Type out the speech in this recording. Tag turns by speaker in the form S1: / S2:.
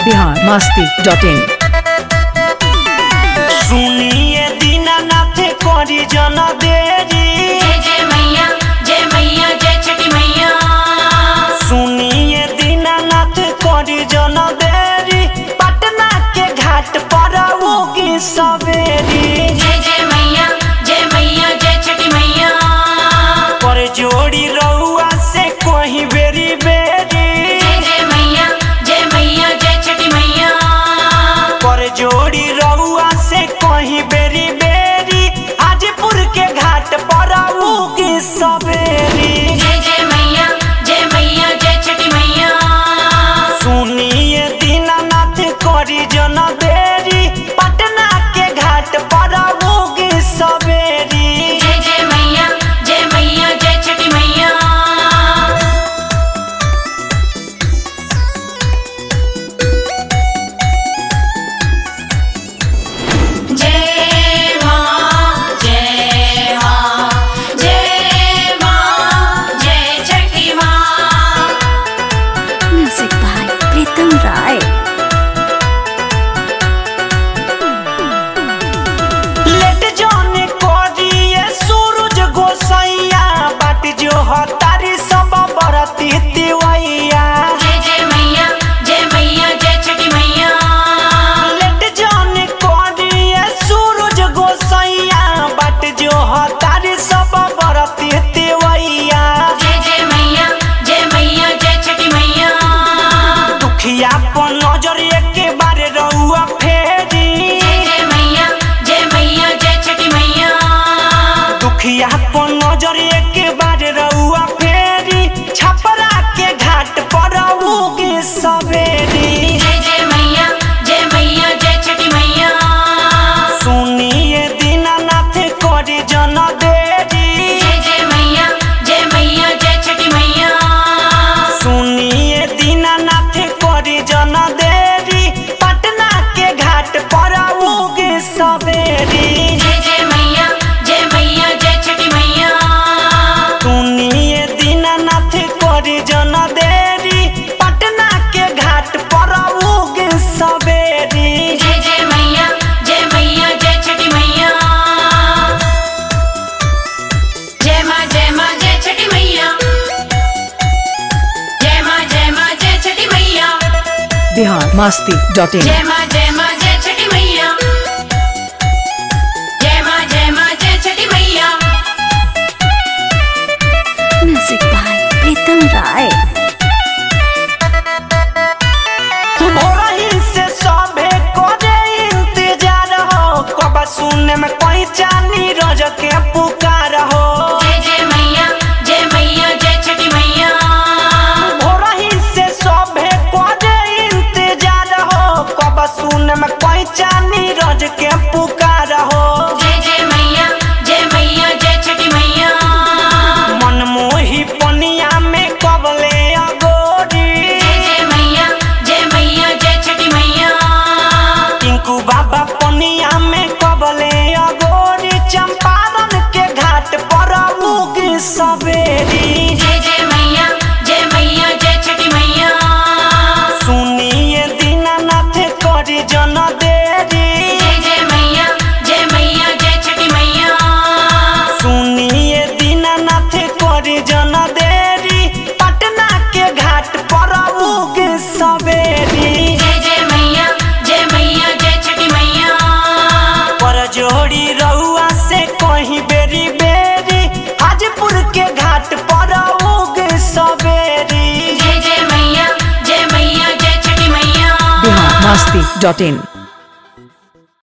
S1: Bihar Masti dot in
S2: सुनिए दीनानाथ करी जन देरी
S3: जय जय मैया जय मैया जय छठी मैया
S2: सुनिए दीनानाथ करी जन देरी पटना के घाट पर उगी सवेरी
S3: जय जय मैया जय मैया जय छठी मैया
S2: पर जोड़ी रउआ से कोही बेरी बेरी
S3: जय जय मैया जय मैया जय छठी मैया
S2: पर जोड़ी रउआ से कोही बेरी बेरी हाजीपुर के घाट पर उगी सवेरी
S3: जय जय मैया जय मैया जय छठी मैया
S2: सुनिए दीनानाथ करी जन देरी पटना के घाट पर उगी सवेरी
S3: जय जय मैया जय मैया जय छठी मैया जय मां जय मां जय मां जय छठी मां
S4: Music by Pritam Rai.
S2: लेट जाने करिए सूरज गोसैया बाट जो हतारी सब बरती तिवैया
S3: जय जय मैया जय मैया जय छठी मैया
S2: लेट जाने करिए सूरज गोसैया बाट जो हतारी सब बरती तिवैया
S3: जय जय मैया जय मैया जय छठी मैया
S2: दुखिया पर नजर एक बार रउआ फेरी
S3: जय जय मैया जय मैया जय छठी मैया
S2: दुखिया पर नजर एक बार रउआ फेरी छपरा के घाट पर उगी सवेरी
S3: जय जय मैया जय मैया जय छठी मैया
S2: सुनिए दीनानाथ करी जन देरी
S3: जय जय मैया जय मैया जय छठी मैया
S2: सुनिए दीनानाथ करी जन देरी पटना के घाट पर उगी सवेरी
S3: जय जय मैया जय मैया जय छठी मैया
S2: सुनिए दीनानाथ करी जन देरी पटना के घाट पर उगी सवेरी
S3: जय जय मैया जय मैया जय छठी मैया जय माँ जय माँ जय छठी मैया जय माँ जय माँ जय छठी मैया
S1: बिहार मस्ती डॉट इन
S3: जय माँ जय माँ जय छठी मैया जय माँ जय माँ जय छठी मैया
S4: Music by Pritam Rai.
S2: भोरही से सभे करे इंतजार हो कब सुने में कोई चानी रज के पुकार हो
S3: जय जय मैया जय मैया जय छठी मैया
S2: भोरही से सभे करे इंतजार हो कब सुने में कोई चानी रज के पुकार हो
S3: जय जय मैया जय मैया जय छठी मैया
S2: मन मोही पनिया में कबले अगोरी
S3: जय जय मैया जय मैया जय छठी मैया
S2: टिंकू बाबा पनिया में कबले अगोरी चंपारण के घाट पर उगी सवेरी
S3: जय जय मैया जय मैया जय छठी मैया
S2: सुनिए दीनानाथ करी जन देरी
S3: जय जय मैया जय मैया जय छठी मैया
S2: सुनिए दीनानाथ करी जन देरी पटना के घाट पर उगी सवेरी
S3: जय जय मैया जय मैया जय छठी मैया
S2: पर जोड़ी रउआ से कहीं बेरी बेरी हाजीपुर के घाट पर उगी सवेरी
S3: जय जय मैया जय मैया जय छठी मैया
S1: बिहार मस्ती डॉट इन